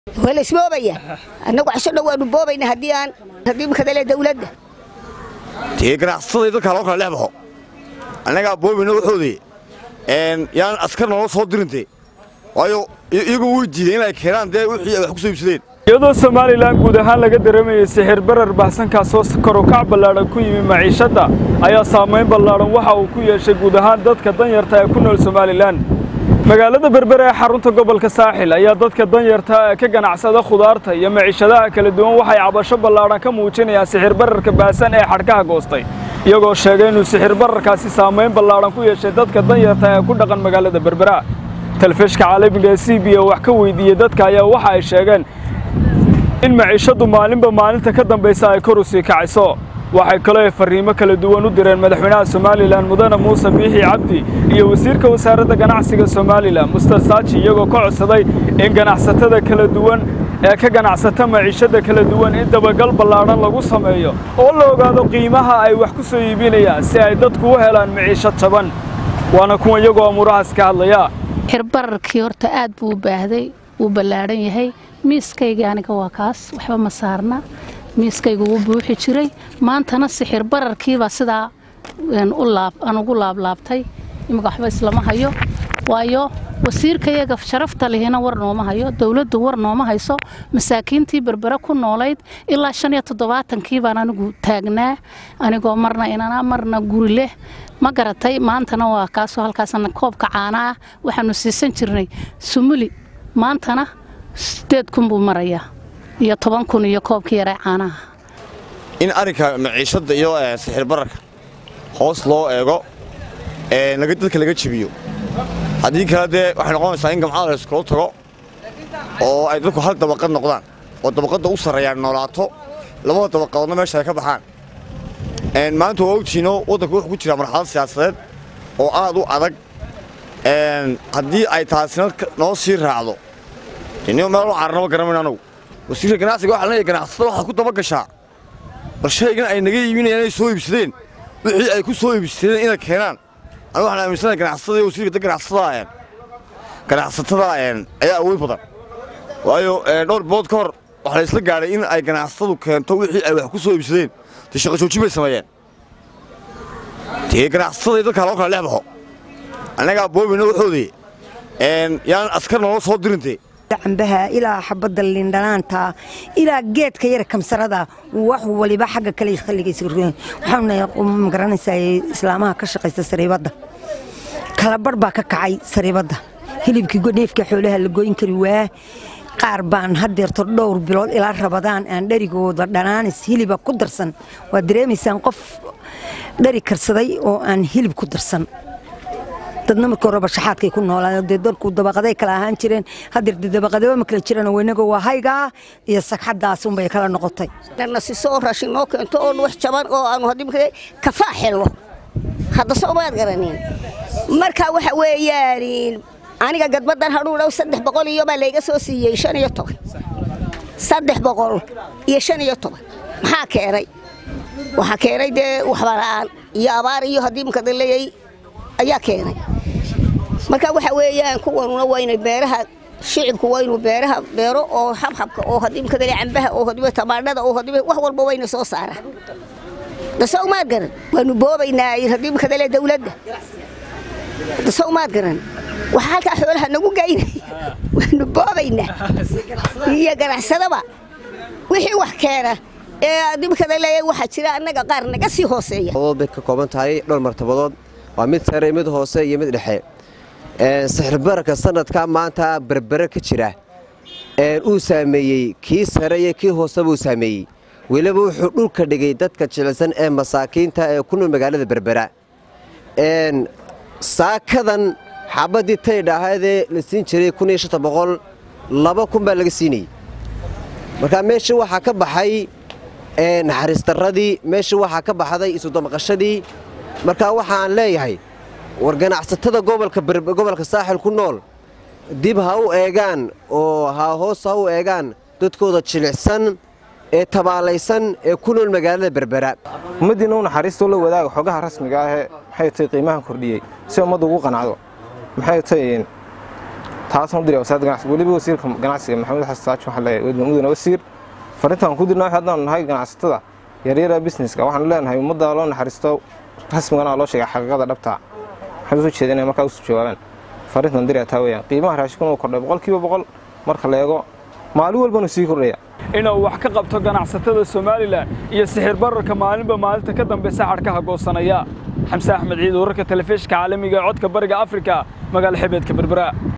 waa la isboobaya annagu casho dhow waanu boobayna haddii aan haddii makadale dawladda dee ganacsatada dadkaa loo kala dhex baxo annagaa boobayna waxoodii yaan askar noola soo dirintee waayo iyagu way diideen inay keenaan dee wixii ay wax ku soo iibsadeen iyadoo somalilan guud ahaan laga dareemayay sixir barar baxsankaasoo karukac ballaadhan ku yimi maciishadda ayaa saamayn ballaadhan waxa uu ku yeeshay guud ahaan dadka danyarta ee ku nool somalilan magaalada berbere ee xarunta gobolka saaxil ayaa dadka danyarta ee ka ganacsada khudaarta iyo maciishadaha kala duwan waxay cabasho ballaadhan ka muujinayaan sixir bararka baahsan ee xadhkaha goostay iyagoo sheegay inuu sixir bararkaasi saamayn ballaadhan ku yeeshay dadka danyarta ee ku dhaqan magaalada berbera telefishka caalamiga ee c b o wax ka weydiiyey dadka ayaa waxa ay sheegeen in maciishaddu maalinba maalinta ka dambaysa ay kor u sii kacayso waxay kaloo ay farriimo kala duwan u direen madaxweynaha somalilan mudane muuse biixi cabdi iyo wasiirka wasaaradda ganacsiga somalilan muster saaji iyagoo ka codsaday in ganacsatada kala duwan ee ka ganacsata maciishadda kala duwan in dabagal ballaadhan lagu sameeyo oo la ogaado qiimaha ay wax ku soo iibinayaan si ay dadku u helaan maciisho jaban waana kuwa iyagoo amuurahaas ka hadlaya xirbararkii horta aad buu u baahday wuu ballaadhan yahay miiskayga aniga waa kaas waxba ma saarna miiskayga wuu buuxi jiray maantana sixir bararkiibaa sidaa aan ugu laablaabtay imika waxba islama hayo waayo wasiirkayaga sharafta lihina war nooma hayo dowladdu war nooma hayso masaakiintii berbere ku noolayd ilaa shan iyo toddobaatankii baan anigu taagnaa anigoo marna inana marna guri leh ma garatay maantana waa kaasoo halkaasna koobka caana ah waxaanu siisan jirnay sumuli maantana sideed kun buu marayaa iyo toban kun iyo koobkii yaray caanaha in arrinka maciishadda iyo sixir bararka hoos loo eego dadka laga jebiyo haddii kale dee waxay noqonaysaa in gamcada la iskula tago oo ay dadku hal dabaqad noqdaan oo dabaqadda u sarreeyaan noolaato labada dabaqadoodna meesha ay ka baxaan maanta waa ogtiino waddanku wuxuu ku jiraa marxalad siyaasadeed oo aad u adag haddii ay taasina noo sii raacdo inio meel u cararnaba garamayn anugu wasiirka ganacsiga waxa leeyahay ganacsatada waxaad ku daba gashaa bal shaygan ay naga iibinayaan inay soo iibsadeen wixii ay ku soo iibsadeen inay keenaan anigu waxaan aaminsanahay ganacsatada iyo wasiirka ganacsatada ganacsatada ayaa awood badan waayo dhowr bilood ka hor waxaa la isla gaadhay in ay ganacsatadu keento wixii ay wax ku soo iibsadeen dee shaqo joojin bay sameeyeen dee ganacsatada dadkaa loo kala dhex baxo annagaa boobayna waxoodii yaan askar noola soo dirintee cambaha ilaa xabadda lindhanaanta ilaa geedka yara kamsarada wax waliba xagga kale khalligaysa ruyen waxaanu magaranaysaa islaamaha ka shaqaysta sariibadda kalabarh baa ka kacay sariibadda hilibkii neefka xoolaha la goyn kari waa qaar baan hadeerto dhowr bilood ilaa rabadaan aan dharigooda dhanaanis hiliba ku darsan waad dareemaysaan qof dhari karsaday oo aan hilib ku darsan dadna markii horeba shaxaadkay ku noolaayeen dee dalku dabaqaday kala ahaan jireen hadeer dee dabaqadaba ma kala jiraan weynaga waa haygaa iyo sagxadaas unbay kala noqotay nasiso oo raashin noo keento oo wax jaban oo aanu haddii kafaa xelno hadda soo maad garanin marka waxa weeyaan aniga gadbadan hadhuu dhow saddex boqol iyo baa layga soo siiyey shan iyo toban saddex boqol iyo shan iyo toban maxaa keenay waxaa keenay dee waxbala'aan iyo abaar iyo haddii makada leeyay ayaa keenay marka waxa weeyaan kuwanuna waa inay beeraha shicibku waa inuu beeraha beero oo xabxabka oo haddii makadale cambaha oo haddii tamaandhada oo haddii wax walba wayna soo saara dasow maad garan waanu boobaynaa haddii makadale dawladda dasow maad garan waxaa halkaa xoolaha nagu gaynaya waanu boobaynaa iyo ganacsadaba wixii wax keena ee dibkadale waxaa jira annaga qaar naga sii hooseeya bay ka kooban tahay dhowr martabadood waa mid sare mid hoose iyo mid dhexe sixirbararka sanadka maanta berbere ka jira uu saameeyey kii sare iyo kii hooseba uu saameeyey weliba wuxuu dhulka dhigay dadka jilicsan ee masaakiinta ee ku nool magaalada berbera saakadan xabaddii taydha ahaydee la siin jiray laba kun baa laga siinayey markaa meeshii waxaa ka baxay naxariistarradii meeshii waxaa ka baxday isudamaqashadii markaa waxaan leeyahay war ganacsatada gobolka saaxil ku nool dib ha u eegaan oo ha hoos ha u eegaan dadkooda jilicsan ee tabaalaysan ee ku nool magaalada berbera ummaddiinna u naxariistoo la wadaaga xogaha rasmiga ahee maxay tahay qiimahan kordhiyey si ummaddu ugu qanacdo maxay tahay taasaan u diraya wasaaradda ganacsiga weliba wasiirka ganacsiga maxamed xasan saaji waxaan leeyahay mudane wasiir farintaan ku dirnaa haddaan nahay ganacsatada yaryara businesska waxaan leenahay ummadda loo naxariisto rasmigana loo sheegay xaqiiqada dhabta waxaan usoo jeeda inay markaa usoo jawaabaan farintan diraya taa weeyaan qiimaha raashikuna uu kordhay boqolkiiba boqol marka la eego maalin walbanu sii kordhaya inuu wax ka qabto ganacsatada somalilan iyo sixir bararka maalinba maalinta ka dambaysa xadhkaha goosanaya xamse axmed ciid wararka telefishinka caalamiga ee codka bariga afrika magaala xebeedka berbera